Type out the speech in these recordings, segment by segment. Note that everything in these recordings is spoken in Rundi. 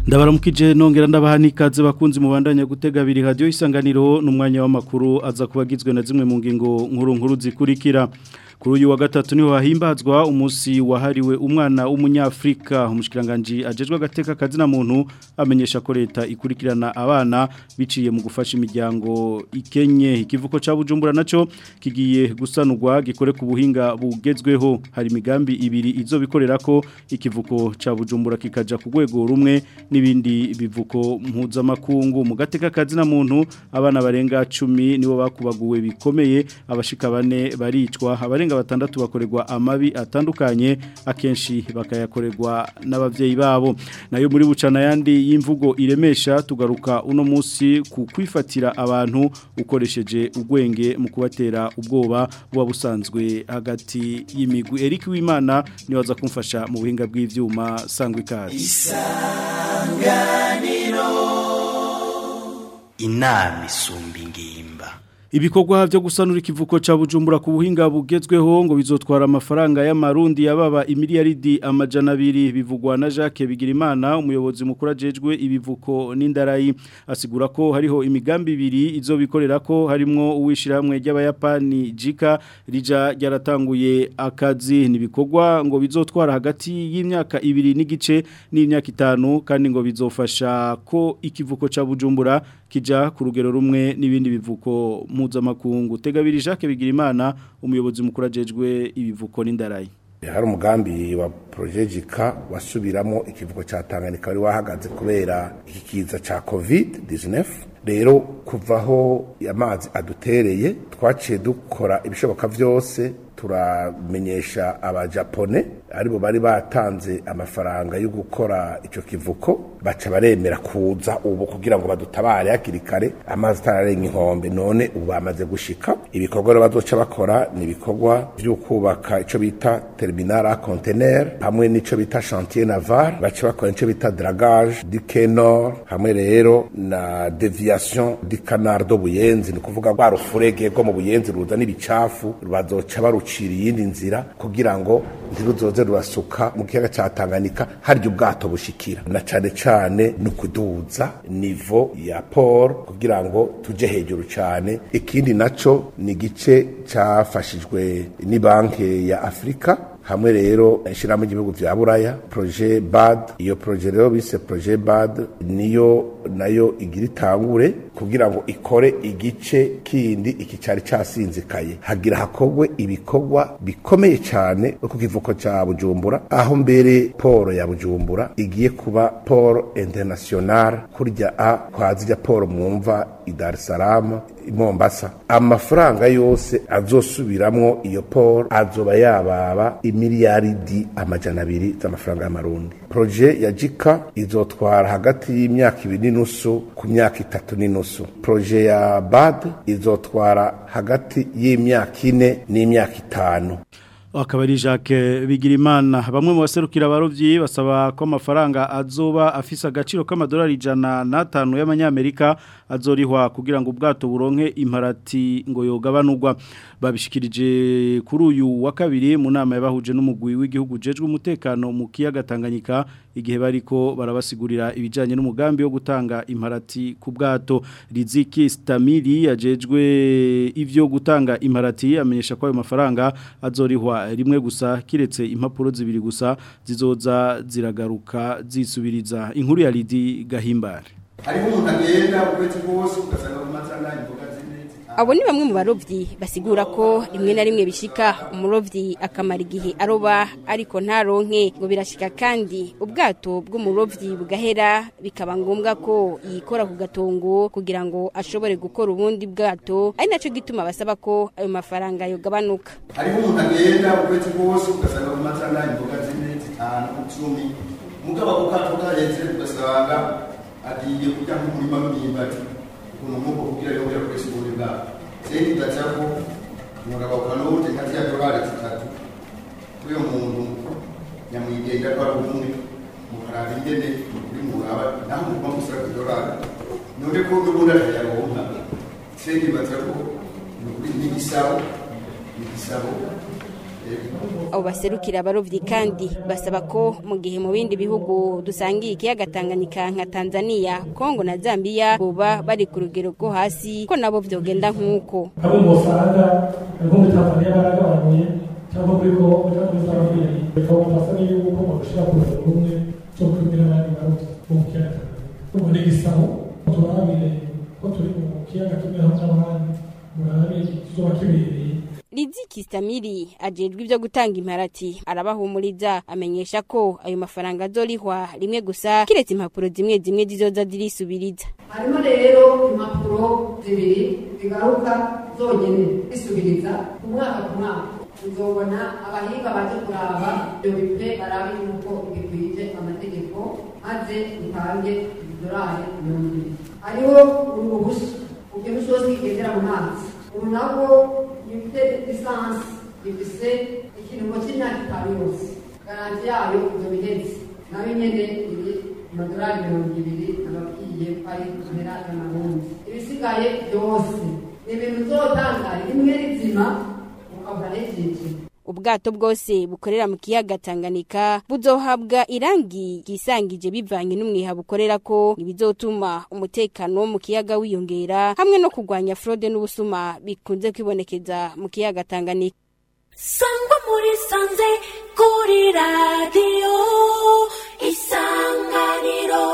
ndabaramukije nongera ndabaha n'ikaze bakunzi mubandanya gutega abiri radio isanganiro n'umwanya w'amakuru aza kubagizwe na zimwe mu ngingo nkuru nkuru zikurikira kuri uyu wa gatatu niho hahimbazwa umunsi wahariwe umwana w'umunyafrika umushikiranganje ajejwe agateka kazi na muntu amenyesha ko leta ikurikirana abana biciye mu gufasha imiryango ikenye ikivuko ca Bujumbura naco kigiye gusanurwa gikore ku buhinga bugezweho hari imigambi ibiri izo bikorera ko ikivuko ca Bujumbura kikaja ku rwego rumwe n'ibindi bivuko mpuzamakungu mu gateka kazi na muntu abana barenga 10 nibo bakubaguwe bikomeye abashika bane baricwa abarenga batandatu bakorerwa amabi atandukanye akenshi bakayakorerwa n'abavyeyi babo nayo muri bucana yandi y'imvugo iremesha tugaruka uno munsi ku kwifatira abantu ukoresheje ugwenge mu kubatera ubwoba buba busanzwe hagati y'imigwi Eric Wimana ni waza kumfasha mu buhinga bw'ivyuma sangwa ikaze isanganiro inama isumba ingimba Ibikorwa byo gusanura ikivuko ca Bujumbura ku buhinga bugezweho ngo bizotwara amafaranga y'amarundi yababa imiliyaridi amajana abiri bivugwa na Jacques Bigirimana umuyobozi mukuru ajejwe ibivuko n'indarayi asigura ko hariho imigambi ibiri izo bikorera ko harimo uwishiramwe ry'abayapani Jika rija ryaratanguye akazi nibikorwa ngo bizotwara hagati y'imyaka ibiri n'igice n'imyaka itanu kandi ngo bizofasha ko ikivuko ca Bujumbura kija ku rugero rumwe n'ibindi bivuko mpuzamakungu tegabiri Jacques Bigirimana umuyobozi mukuru ajejwe ibivuko n'indarayi hari umugambi wa projejika wasubiramo ikivuko cya Tanganyika wari wahagaze kubera iki kiza ca COVID-19 rero kuvaho amazi adutereye twaciye dukora ibishoboka byose turamenyesha abajapone aribo bari batanze amafaranga yo gukora icyo kivuko baca baremera kuza ubu kugira ngo badutabare hakiri kare amazi atararenga inkombe none ubu bamaze gushika ibikorwa rero bazoca bakora ni ibikorwa byo kubaka icyo bita terminal a conteneur hamwe n'icyo bita chantier naval baca bakora icyo bita dragage du Nord hamwe rero na deviation du canal do buyenzi ni kuvuga rwa rufurege rwo mu buyenzi ruza n'ibicafu bazoca barucira iyindi nzira kugira ngo ntiruzoze rurasuka mu kiyaga cya Tanganyika harya ubwato bushikira na cane cane no kuduza nivo ya port kugira ngo tuje hejuru cane ikindi naco ni gice cafashijwe ni banki ya Afrika hamwe rero ishirahamwe ry'ibihugu vya buraya projet bad iyo projet rero bise projet bad niyo nayo igira itangure kugira ngo ikore igice kindi iki cari casinzikaye hagira hakogwe ibikorwa bikomeye cyane ku kivuko ca Bujumbura aho mbere poro ya Bujumbura igiye kuba poro international kurya a kwazija poro mwumva i Dar es Salaam i Mombasa amafaranga yose azosubiramwo iyo poro azoba yababa imiliyaridi amajana abiri z'amafaranga y'amarundi proje ya jika izotwara hagati y'imyaka ibiri n'inusu ku myaka itatu n'inusu proje ya bad izotwara hagati y'imyaka ine n'imyaka itanu akaba ari Jacques Bigirimana bamwe mu baserukira abarovyi basaba ko amafaranga azoba afise agaciro k'amadolari ijana n'atanu y'amanyamerika azorihwa kugira ngo ubwato buronke imparati ngo yogabanurwa babishikirije kuri uyu wa kabiri mu nama yabahuje n'umugwi w'igihugu jejwe umutekano mu kiyaga Tanganyika igihe bariko barabasigurira ibijanye n'umugambi wo gutanga imparati ku bwato Riziki Stamili yajejwe ivyo gutanga imparati amenyesha ko ayo mafaranga azorihwa rimwe gusa kiretse impapuro zibiri gusa zizoza ziragaruka zisubiriza inkuru ya Lidi Gahimbare hariho umuntu agenda ukwezi kose ugasanga mu matanga imboga z'imiti abo ni bamwe mu barovyi basigura ko rimwe na rimwe bishika umurovyi akamara igihe aroba ariko ntaronke ngo birashika kandi ubwato bw'umurovyi bugahera bikaba ngombwa ko yikora ku gatongo kugira ngo ashobore gukora ubundi bwato ari naco gituma basaba ko ayo mafaranga yogabanuka hariho umuntu agenda ukwezi kose ugasanga mu matanga imboga z'imiti itanu icumi mugabo ako kato kaheze ugasanga agiye kurya nk'umurima w'imyumbati ukuntu nk'uko kugira yongera akoresha ubundi bwabo senti ndacako umugabo ukanote nka ziriya dorari zitatu kuri uyo muntu nyamwigenda ko ari umwe mukaraba ingene muri muraba naho muguma musaba idorari none ko n'ubundi atayaronka senti mbaza ko ni ukuri n'igisabo igisabo abo baserukira abarovyi kandi basaba ko mu gihe mu bindi bihugu dusangiye ikiyaga Tanganyika nka Tanzania Kongo na Zambia boba bari ku rugero rwo hasi ko nabo vyogenda nk'uko abo bosanga nko muri Tanzania baragabanuye cyangwa kuri ko cyangwa muri Zambia bikaba basa yuko mu gushira ku rugero rumwe cyo kumira abandi barovyi bo mu kiyaga Tanganyika ubu ni igisabo turabire ko turi mu kiyaga kimwe hamwe n'abandi murabe kizoba kibereye Riziki Stamiri ajejwe ibyo gutanga imparati arabahumuriza amenyesha ko ayo mafaranga azorihwa rimwe gusa kiretse impapuro zimwe zimwe zizoza zirisubiriza harimo rero impapuro zibiri zigaruka zonyene zisubiriza ku mwaka ku mwaka uzobona abahinga baje kuraba ibyo bipe barabe yuko bikwije amategeko maze utange idolari mirongo ibiri hariho uruhushya ubwo bushobozi bwigendera mu mazi ubu nabwo ifite lisansi ifise ikiringo cy'imyaka itanu yose garanti yayo ibyo bihetse nayo nyene iri amadolari mirongo ibiri nababwiye ko ari kamera y'amarundi ibisigaye byose ni ibintu uzotanga rimwe rizima ukabura n'ikindi ubwato bwose bukorera mu kiyaga Tanganyika buzohabwa irangi ryisangije bivanye n'umwiha bukorera ko ibizotuma umutekano wo mu kiyaga wiyongera hamwe no kurwanya fraude n'ubusuma bikunze kwibonekeza mu kiyaga Tanganyika sangwa muri sanze kuri radiyo isanganiro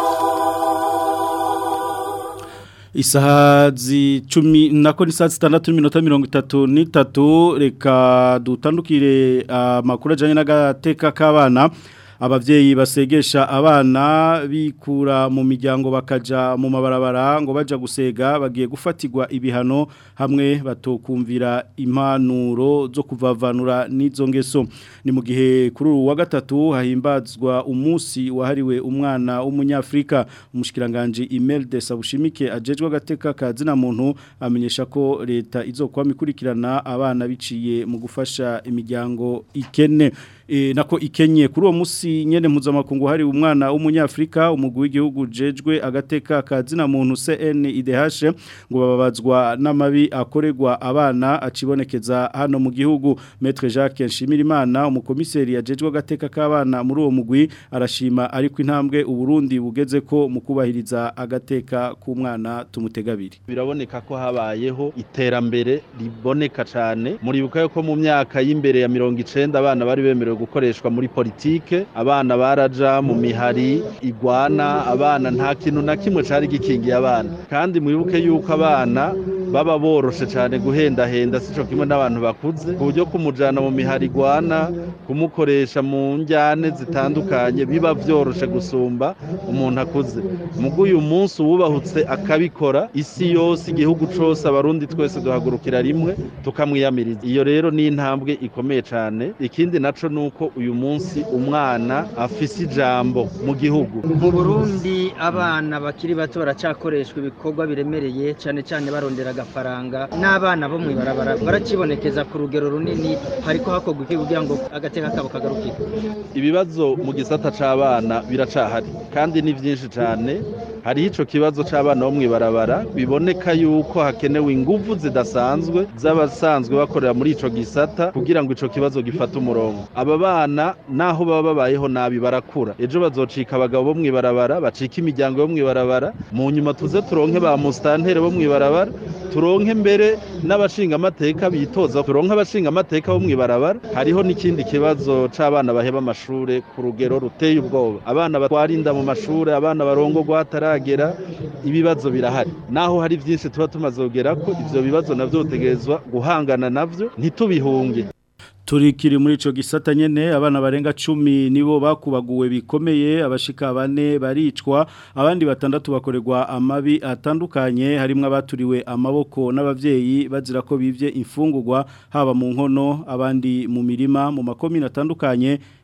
Isaha zicumi nako ni saa zitandatu n'iminota mirongo itatu n'itatu reka dutandukire amakuru ajyanye n'agateka k'abana ababyeyi basegesha abana bikura mu miryango bakaja mu mabarabara ngo baja gusega bagiye gufatirwa ibihano hamwe batokumvira impanuro zo kuvavanura n'izo ngeso ni mu gihe kuri ubu wa gatatu hahimbazwa umunsi wahariwe umwana w'umunyafurika umushikiranganje Imelda Sabushimike ajejwe agateka kazina muntu amenyesha ko leta izokwama ikurikirana abana biciye mu gufasha imiryango ikene e, nako ikenye kuri uwo musi nyene mpuzamakungu hari umwana w'umunyafrika umugwi w'igihugu jejwe agateka kazina muntu CNIDH ngo bababazwa n'amabi akorerwa abana acibonekeza hano mu gihugu Maître Jacques Nshimirimana umukomiseri yajejwe agateka k'abana muri uwo mugwi arashima ariko intambwe uburundi bugeze ko mu kubahiriza agateka k'umwana tumutegabiri biraboneka ko habayeho iterambere riboneka cyane muribuka yuko mu myaka y'imbere ya mirongo icenda abana bari bemerewe gukoreshwa muri politike abana baraja mu mihari igwana abana nta kintu na kimwe cari gikingiye abana kandi mwibuke yuko abana baba boroshe cyane guhendahenda sico kimwe n'abantu bakuze ku buryo kumujana mu mihari igwana kumukoresha mu njyane zitandukanye biba vyoroshe gusumba umuntu akuze mugo uyu munsi uwubahutse akabikora isi yose igihugu cose abarundi twese duhagurukira rimwe tukamwiyamiriza iyo rero ni intambwe ikomeye cyane ikindi naco nuko uyu munsi umwana afise ijambo mu gihugu mu Burundi abana bakiri bato baracakoreshwa ibikorwa biremereye cyane cyane barondera agafaranga n'abana bo mwibarabara barakibonekeza ku rugero runini hariko hakorwa iki kugira ngo agateka kabo kagarukire ibibazo mu gisata c'abana biracahari kandi ni vyinshi cyane hariho ico kibazo c'abana bo mwibarabara biboneka yuko hakenewe inguvu zidasanzwe z'abasanzwe bakorera muri ico gisata kugira ngo ico kibazo gifate umurongo aba bana naho baba babayeho nabi barakura ejo bazocika abagabo bo mwibarabara bacika imiryango yo mwibarabara mu nyuma tuze turonke ba mustantere bo mwibarabara turonke mbere n'abashinga amateka bitoza turonke abashinga amateka bo mwibarabara hariho n'ikindi kibazo c'abana baheba amashure ku rugero ruteye ubwoba abana batwara inda mu mashure abana barongorwa hataragera ibibazo birahari naho hari vyinshi tuba tumaze kugera ko ivyo bibazo navyo utegerezwa guhangana navyo ntitubihunge turikiri muri ico gisata nyene abana barenga 10 nibo bakubaguwe bikomeye abashika bane baricwa abandi batandatu bakorerwa amabi atandukanye harimo abaturiwe amaboko n'abavyeyi bazira ko bivye imfungurwa haba mu nkono abandi mu mirima mu makomine atandukanye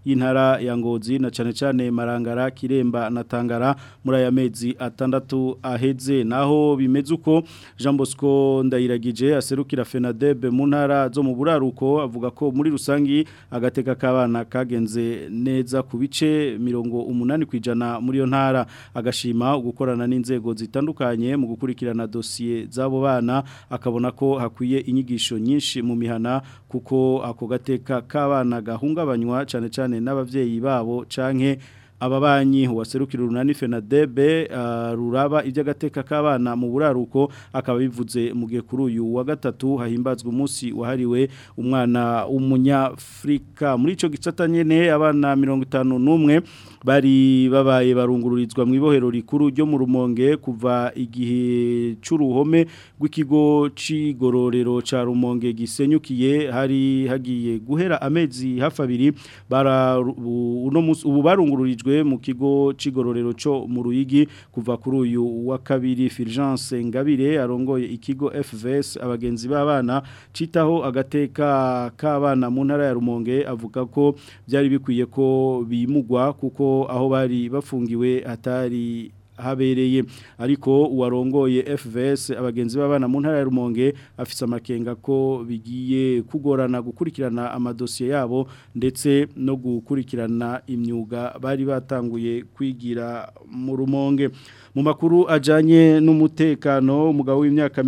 y'intara ya Ngozi na cane cane Marangara Kiremba na Tangara muri aya mezi atandatu aheze naho bimeze uko Jean Bosco ndayiragije aserukira FENADEB mu ntara zo mu buraruko avuga ko muri rusangi agateka k'abana kagenze neza ku bice mirongo umunani kwijana muri yo ntara agashima gukorana n'inzego zitandukanye mu gukurikirana dosiye z'abo bana akabona ko hakwiye inyigisho nyinshi mu mihana kuko ako gateka k'abana gahungabanywa cyane cyane n'abavyeyi babo canke ababanyi waserukira urunani FENADEB uh, ruraba iby'agateka k'abana mu buraruko akaba bivuze mu gihe kuri uyu wa gatatu hahimbazwa umunsi wahariwe umwana w'umunyafrika muri ico gicata nyene abana 51 bari babaye barungururizwa mu ibohero rikuru ryo mu rumonge kuva igihe c'uruhome rw'ikigo c'igororero ca rumonge gisenyukiye hari hagiye guhera amezi hafi abiri bara uno ubu barungururijwe mu kigo c'igororero cyo mu ruyigi kuva kuri uyu wa kabiri Fulgence Ngabire arongoye ikigo FVS abagenzi b'abana citaho agateka k'abana mu ntara ya Rumonge avuga ko byari bikwiye ko bimugwa kuko aho bari bafungiwe hatari habereye ariko uwarongoye FVS abagenzi b'abana mu ntara ya Rumonge afise amakenga ko bigiye kugorana gukurikirana amadosiye yabo ndetse no gukurikirana imyuga bari batanguye kwigira mu Rumonge mu makuru ajanye n'umutekano umugabo w'imyaka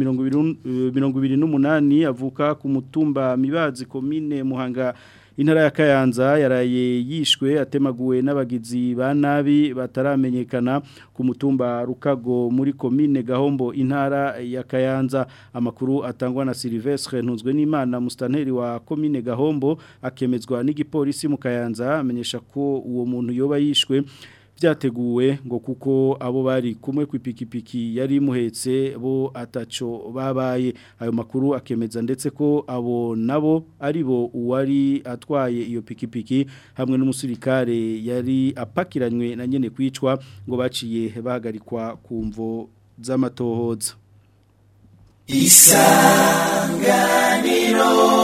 28 avuka ku mutumba mibazi komine Muhanga intara ya Kayanza yaraye yishwe atemaguwe n'abagizi ba nabi bataramenyekana ku mutumba Rukago muri komine Gahombo intara ya Kayanza amakuru atangwa na Silvestre ntuzwe n'Imana mustanteri wa komine Gahombo akemezwa n'igipolisi mu Kayanza amenyesha ko uwo muntu yoba yishwe byateguwe ngo kuko abo bari kumwe ku ipikipiki yari muhetse bo ataco babaye ayo makuru akemeza ndetse ko abo nabo ari bo uwari atwaye iyo pikipiki hamwe n'umusirikare yari apakiranywe na nyene kwicwa ngo baciye bahagarikwa ku mvo z'amatohoza isanganiro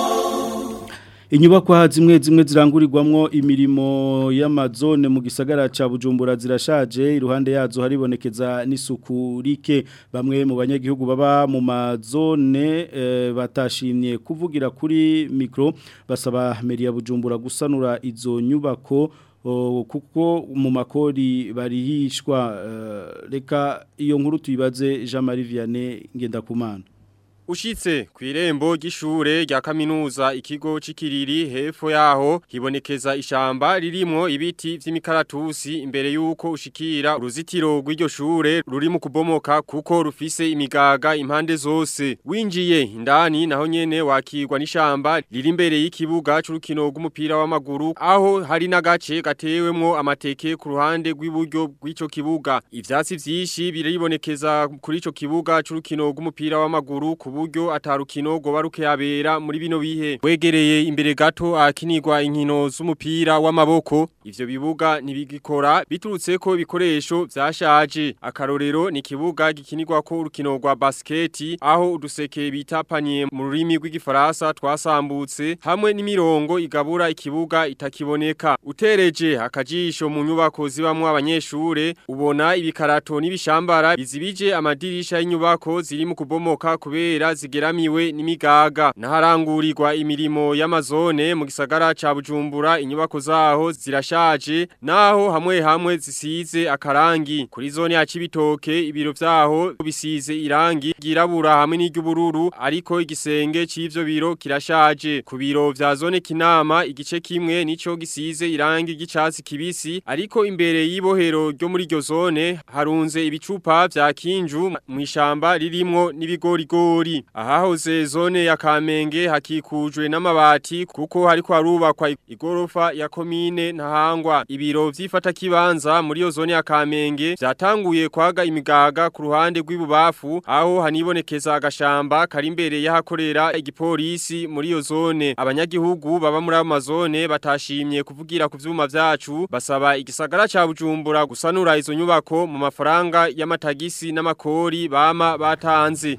Inyubakwa zimwe zimwe zirangurirwamwo imirimo y'amazone mu gisagara ca Bujumbura zirashaje iruhande yazo haribonekeza n'isuku rike bamwe mu banyagihugu baba mu mazone e, batashimye kuvugira kuri micro basaba meri ya Bujumbura gusanura izo nyubako o, kuko mu makori barihishwa uh, reka iyo nkuru tuyibaze Jean Marie Vianney Ngendakumana Ushitse ku irembo ry'ishure rya kaminuza ikigo c'ikiriri hepfo yaho hibonekeza ishamba ririmo ibiti vy'imikaratusi imbere yuko ushikira uruzitiro rw'iryo shure ruri mu kubomoka kuko rufise imigaga impande zose winjiye indani naho nyene wakirwa n'ishamba riri imbere y'ikibuga c'urukino rw'umupira w'amaguru aho hari n'agace gatewemwo amateke ku ruhande rw'iburyo rw'ico kibuga ivyatsi vyinshi biribonekeza kuri ico kibuga c'urukino rw'umupira w'amaguru ku buryo atarukino goba rukeyabera muri bino bihe wegereye imbere gato akinirwa inkino z'umupira w'amaboko ivyo bibuga ntibigikora biturutse ko ibikoresho vyashaje akarorero ni kibuga gikinirwa ko urukino rwa basketi aho uduseke bita panier mu rurimi rw'igifaransa twasambutse hamwe n'imirongo igabura ikibuga itakiboneka utereje akajisho mu nyubako zibamwo abanyeshure ubona ibikarato n'ibishambara bizibije amadirisha y'inyubako ziri mu kubomoka kubera zigeramiwe n'imigaga naharangurirwa imirimo y'amazone mu gisagara ca Bujumbura inyubako zaho zirashaje naho hamwe hamwe zisize akarangi kuri zone ya Cibitoke ibiro vyaho bisize irangi girabura hamwe n'iry'ubururu ariko igisenge c'ivyo biro kirashaje ku biro vya zone Kinama igice kimwe nico gisize irangi gicatsi kibisi ariko imbere y'ibohero ryo muri iryo zone harunze ibicupa vya kinju mu ishamba ririmwo n'ibigorigori ahahoze zone ya Kamenge hakikujwe n'amabati kuko hariko harubakwa igorofa ya komine ntahangwa ibiro vyifata kibanza muri yo zone ya Kamenge vyatanguye kwaga imigaga ku ruhande rw'ibubafu aho hanibonekeza agashamba kari imbere y'ahakorera igipolisi muri yo zone abanyagihugu baba muri amazone batashimye kuvugira ku vyuma vyacu basaba igisagara ca Bujumbura gusanura izo nyubako mu mafaranga y'amatagisi n'amakori bama batanze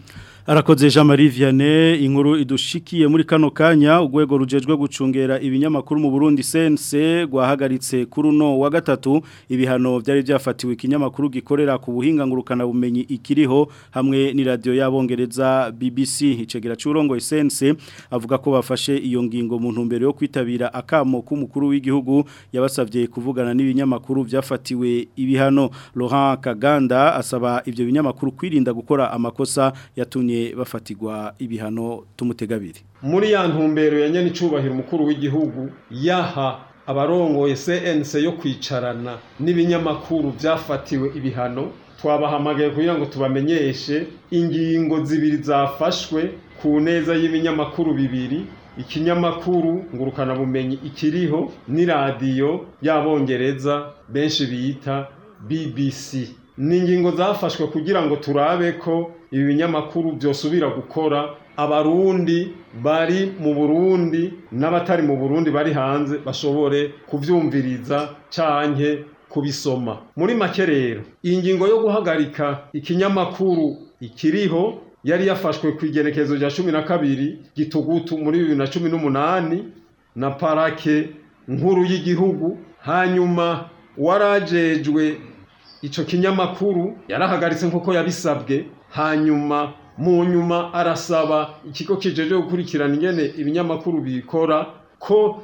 Arakoze Jean Marie Vianney inkuru idushikiye muri kano kanya ugwego rujejwe gucungera ibinyamakuru mu Burundi sense gwahagaritse kuri no wa gatatu ibihano byari byafatiwe ikinyamakuru gikorera ku buhinga ngurukana bumenyi ikiriho hamwe ni radio yabongereza BBC icegera curongo sense avuga ko bafashe iyo ngingo mu ntumbero yo kwitabira akamo k'umukuru w'igihugu yabasavye kuvugana n'ibinyamakuru byafatiwe ibihano Laurent Kaganda asaba ivyo binyamakuru kwirinda gukora amakosa yatumye bafatigwa ibihano tumutegabiri muri ya ntumbero ya nyene icubahiro umukuru w'igihugu yaha abarongoye CNC yo kwicarana n'ibinyamakuru byafatiwe ibihano twabahamagaye kugira ngo tubamenyeshe ingingo zibiri zafashwe ku neza y'ibinyamakuru bibiri ikinyamakuru ngurukana bumenyi ikiriho n'iradiyo y'abongereza benshi bita BBC ni ingingo zafashwe kugira ngo turabe ko ibi binyamakuru byosubira gukora abarundi bari mu burundi n'abatari mu burundi bari hanze bashobore kubyumviriza canke kubisoma muri make rero iyi ngingo yo guhagarika ikinyamakuru ikiriho yari yafashwe ku igenekerezo rya cumi na kabiri gitugutu muri bibiri na cumi n'umunani na parake nkuru y'igihugu hanyuma warajejwe ico kinyamakuru yarahagaritse nk'uko yabisabwe hanyuma mu nyuma arasaba ikigo kijeje gukurikirana ingene ibinyamakuru bikora ko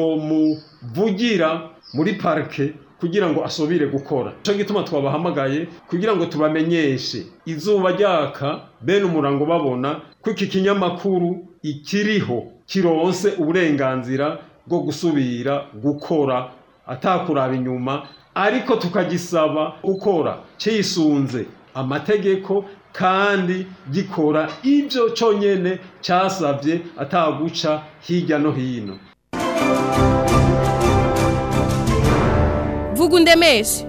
yomuvugira muri parike kugira ngo asubire gukora cyo gituma twabahamagaye kugira ngo tubamenyeshe izuba ryaka bene umurango babona ko iki kinyamakuru ikiriho kironse uburenganzira bwo gusubira gukora atakuraba inyuma ariko tukagisaba gukora cisunze amategeko kandi gikora ibyo cyonyine cyasabye ataguca hirya no hino Vugundemeshe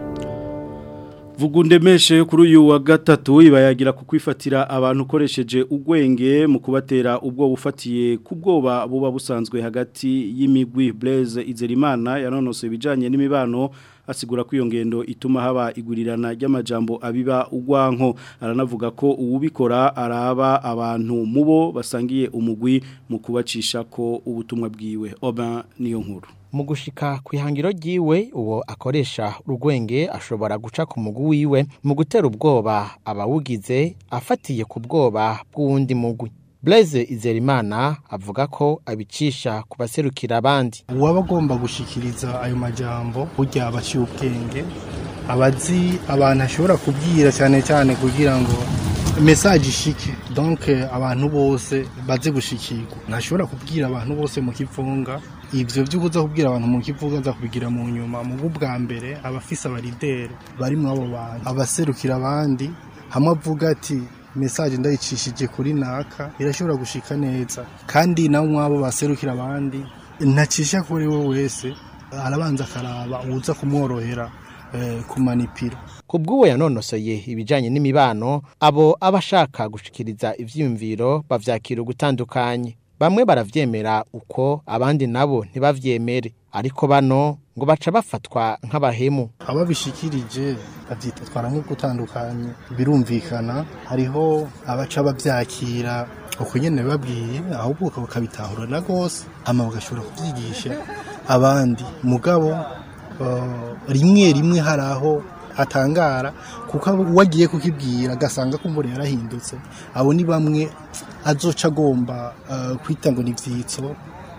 Vugundemeshe kuri uyu wa gatatu ibayagira ku kwifatira abantu ukoresheje ugwenge mu kubatera ubwo bufatiye ku bwoba buba busanzwe hagati y'imigwi Blaise Izerimana yanonose ibijanye n'imibano asigura ko iyo ngendo ituma haba igurirana ry'amajambo abiba ugwanko aranavuga ko uwubikora araba abantu mubo basangiye umugwi mu kubacisha ko ubutumwa bwiwe oba niyo nkuru mu gushika ku ihangiro ryiwe uwo akoresha urwenge ashobora guca ku mugu wiwe mu gutera ubwoba abawugize afatiye ku bwoba bw'uwundi mugwi Blaise Izerimana avuga ko abicisha ku baserukira abandi uwaba agomba gushikiriza ayo majambo burya abaciye ubwenge abazi abantu ashobora kubwira cyane cyane kugira ngo message ishike donc abantu bose baze gushikirwa ntashobora kubwira abantu bose mu kivunga ivyo byo kuza kubwira abantu mu kivuga za kubigira mu nyuma mu bwa mbere abafise abaridere bari mu abo bantu abaserukira abandi hamwe avuga ati message ndayicishije kuri naka irashobora gushika neza kandi nawe mwabo baserukira abandi ntacisha kuri we wese arabanza akaraba uza kumworohera eh, kumanipira kubw'uwo yanonosoye ibijanye n'imibano abo abashaka gushikiriza ivyiyumviro bavyakira ugutandukanye bamwe baravyemera uko abandi nabo ntibavyemere ariko bano ngo baca bafatwa nk'abahemu ababishikirije bavyita twara nko gutandukanye birumvikana hariho abaca bavyakira uko nyene babwiye ahubwo bakabitahura na gose hama bagashobora kuvyigisha abandi mugabo uh, rimwe rimwe haraho atangara kuko wagiye kukibwira agasanga ko umubiri yarahindutse abo ni bamwe azoca agomba uh, kwita ngo ni ivyitso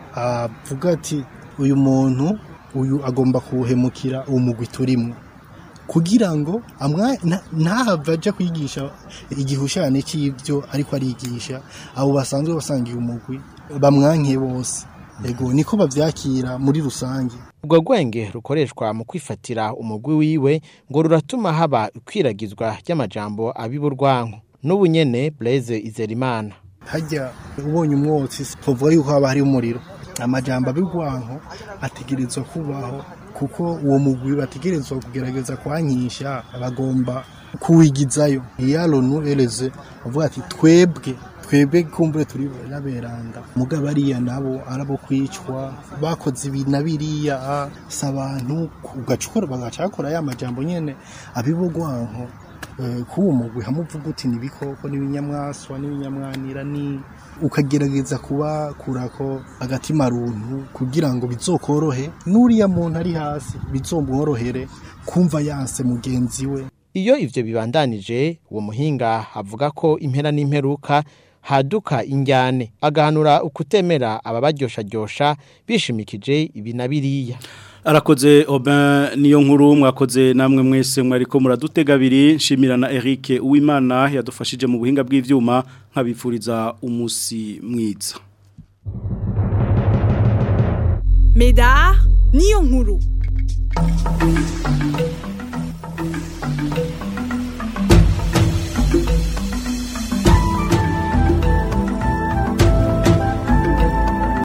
avuga ati uyu muntu uyu agomba kuwuhemukira umugwi turimo kugira ngo ntahave ajya kwigisha igihushane cy'ibyo ariko arigisha abo basanzwe basangiye umugwi bamwanke bose yego niko babyakira muri rusange ubwo rwenge rukoreshwa mu kwifatira umugwi wiwe ngo ruratuma haba ikwiragizwa ry'amajambo abiburwanko n'ubu nyene Blaise Izerimana hajya ubonye umwotsi tuvuga yuko haba hari umuriro amajambo abigwanko ategerezwa kubaho kuko uwo mugwi bategerezwa kugerageza kwankisha bagomba kuwigizayo iyalonu eleze bavuga ati twebwe twebwe kumbure turi n'aberanda mugabo ariya nabo arabo kwicwa bakoze ibi na biriya si abantu ugacukura bagacakora ya majambo nyene abibugwanko eh, k'uwo mugwi hamuvuga uti n'ibikoko n'ibinyamwaswa n'ibinyamwanira ni ukagerageza kubakurako agatima runtu kugira ngo bizokorohe n'uriya muntu ari hasi bizomworohere kumva yanse mugenzi we Iyo ivyo bibandanije uwo muhinga avuga ko impera n'imperuka haduka injyane agahanura ukutemera ababaryoshajyosha bishimikije ibi na biriya Arakoze Aubin niyo nkuru mwakoze namwe mwese mwariko muradutega abiri nshimira na Eric Uwimana yadufashije mu buhinga bw'ivyuma nkabifuriza umusi mwiza Medar niyo nkuru